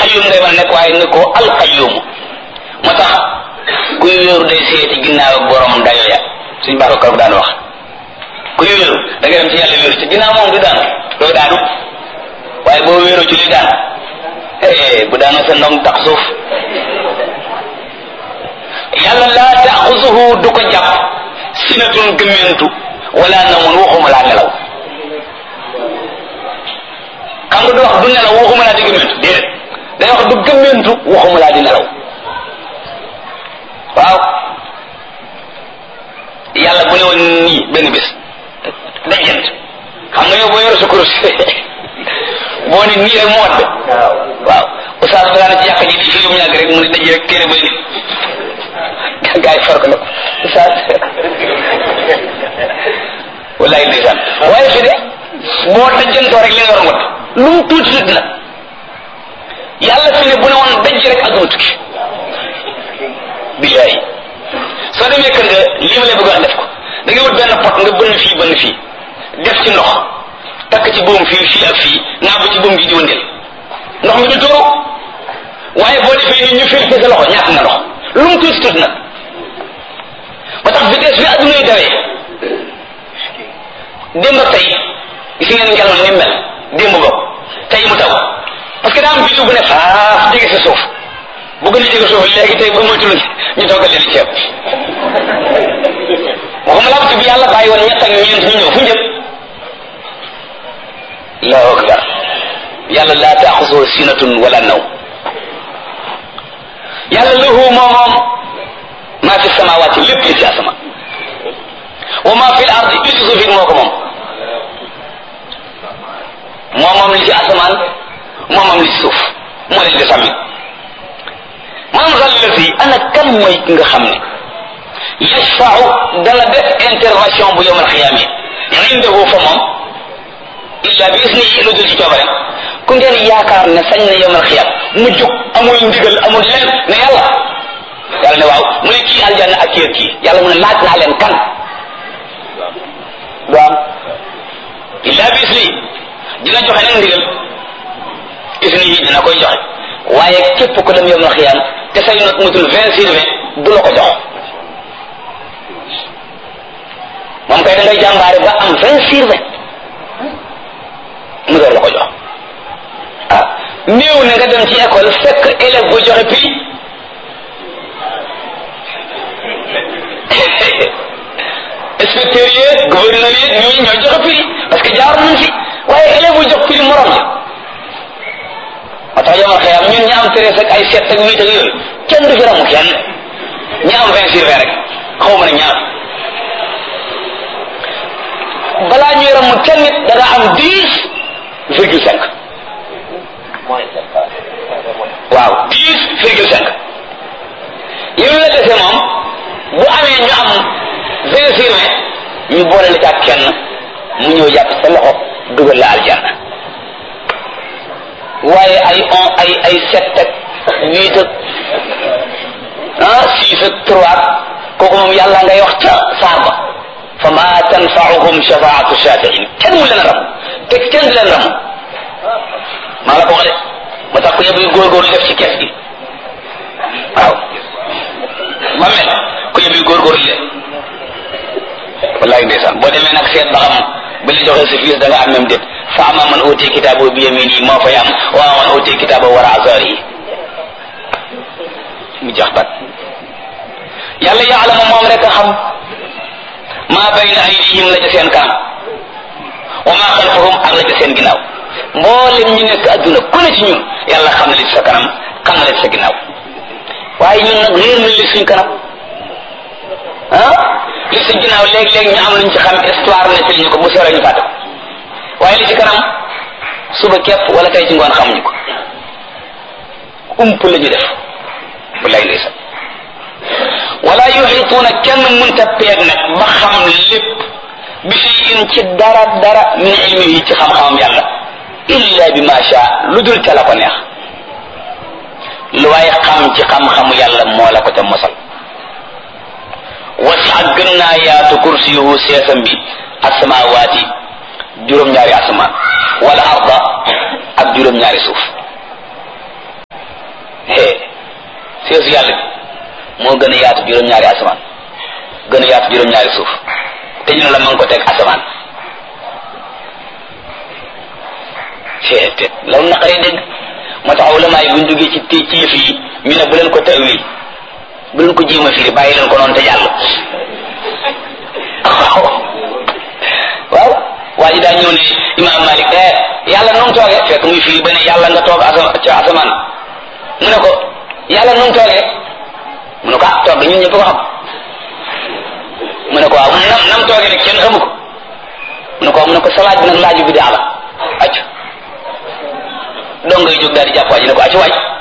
qayyum ngay mën a nekk waaye ne ko alqayyum moo tax kuy wéeru day seeti ginnaaw ak borom dayo ya suñ baax ko daan wax kuy wéeru da ngay dem ci yàlla wéeru ci ginnaaw moom du daanu doo daanu waaye boo wéeru ci li daan eh bu daanoo sa ndong tax suuf yàlla laa taaxusuhu du ko jàpp sinatun gëmmentu wala namun waxuma laa nelaw xam nga du wax du nelaw waxuma laa di gëmmentu déedéet day wax du gëmmentu waxuma laa di nelaw waaw yàlla bu ne woon nii benn bés dajjant xam nga yow boo yor sa kurus boo ne nii rek mu wat waaw oustaz bi daana ci yàq ji di fi mu ñàgg rek mu ne daj rek téere bay nit gaa yi far ko la ko oustaz wallaay ndeysaan waaye fi de boo dajjantoo rek li nga war a wat lu mu tuuti tuuti la yàlla fi ne bu ne woon daj rek adduna tukki billaay soo demee kër nga lii ma lay bëgg wax def ko da ngay wut benn pot nga bënn fii bënn fii def ci ndox takk ci buum fii fii ak fii naa bu ci buum gi di wëndeel ndox mi du tuuru waaye boo defee ni ñu fil fi sa loxo ñàkk nga ndox lu mu tuuti tuuti nag ba tax vitesse bi adduna yi dawee démb ak tey gis ngeen ngelaw ni mel démb ba tey mu taw parce que daa am biddiw bu ne faaf jege sa suuf bu gën a jege suuf léegi tey ba moytul ñu toggal leen ceeb waxuma la bi yàlla bàyyi woon ñett ak ñeent ñu ñëw fu njëkk allahu akbar yàlla laa taaxusoo sinatun wala naw yàlla lahu moo moom maa fi samawaati lépp li ci asama wa maa fi l ardi li ci suuf it moo ko moom moo moom li ci asamaan moo moom li ci suuf moo leen di sàmmi man zallati ana kan mooy ki nga xam ne yashfau dana def intervention bu yowmal xiyaame indahu fa moom illa bi isnihi lu dul ci coobareem ku ngeen yaakaar ne sañ na yowmal xiyaam mu jóg amul ndigal amul leen ne yàlla yàlla ne waaw mu ne kii aljanna ak kii kii yàlla mu ne laaj naa leen kan du am illa bi isnihi dina joxe nag ndigal isnihi dina koy joxe waaye képp ku dem yowmal xiyaam te say not mutul vingt sur vingt du la ko jox moom kay da ngay jàmbaare ba am vingt sur vingt mu door la ko jox ah néew na nga dem ci école fekk élève bu joxe prix inspecteur yi gouverneur yi ñooñu ñooy joxe prix parce que jaar nañ fi waaye élève bu jox prix morom ja moo tax yomal xëyam ñun ñi am treize ak ay sept ak huit ak yooyu kenn du fi ramu kenn ñi am vingt sur vingt rek xaw ma ne ñaar balaa ñuy ramu kenn nit da nga am dix virgule cinq waaw dix virgule cinq yow la dese moom bu amee ñu am vingt sur vingt ñu boole la ci ak kenn mu ñëw jàpp sa loxo dugal la aljanna waaye ay on ay ay sept ak huit ak ah six ak trois kooku moom yàlla ngay wax ca saar ba fa ma tanfaauhum shafaatu shafiin kenn mu leen ram te kenn du leen ram maa la ko wax de ma tax ko yëpp yu góorgóorlu def ci kees gi waaw ma mel ku yëpp yu góorgóorlu de wallahi ndeysaan boo demee nag seet ba xam ba li joxee sa fiis da nga am même déet fa ama man uti kitaabo bi yamini moo fay am wa man uti kitaabo wara azari yi mu jax bat yàlla yaalamu moom rek a xam maa bayna aydihim la ca seen kanam wa maa xalfahum ak la ca seen ginnaaw mboolem ñu nekk adduna ku ne ci ñun yàlla xam na li ci sa kanam xam na li ci sa ginnaaw waaye ñun nag réer na li suñ kanam ah li ci ginnaaw léeg-léeg ñu am luñ ci xam histoire ne ñu ko bu seeree ñu fàtte ko waaye li ci kanam suba képp wala tey ci ngoon xamuñu ko ump la ñu def wallaay ndeysaan wala yuxituuna kenn munta peeg nag ba xam lépp bi shay'in ci dara dara min ilmihi ci xam-xamam yàlla illa bi ma sha lu dul ca la ko neex lu waaye xam ci xam-xamu yàlla moo la ko ca mosal wasa gën naa yaatu kursiyuhu seesam bi asamawaati juróom-ñaari asamaan wala arda ak juróom-ñaari suuf seesu yàlla bi moo gën a yaatu juróom-ñaari asamaan gën a yaatu juróom-ñaari suuf te ñu ne la ma ngi ko teg asamaan te loolu naqaree dégg moo tax ulama yi buñ duggee ci ci ci yëf yi ñu ne bu leen ko tawil bu leen ko jéem a firi bàyyi leen ko noonu te jàll waaw waaw waa ji daa ñëw ne imaam Malik eh yàlla nu mu toogee fekk muy firi ba ne yàlla nga toog asa ci asamaan mu ne ko yàlla nu mu toogee mu ne ko ah toog ñun ñëpp ko xam mu ne ko waaw nam nam toogee rek kenn xamu ko mu ne ko mu ne ko salaaj bi nag laaju bi daa la acc dong ngay jóg daal di jàpp waa ji ne ko acc waaj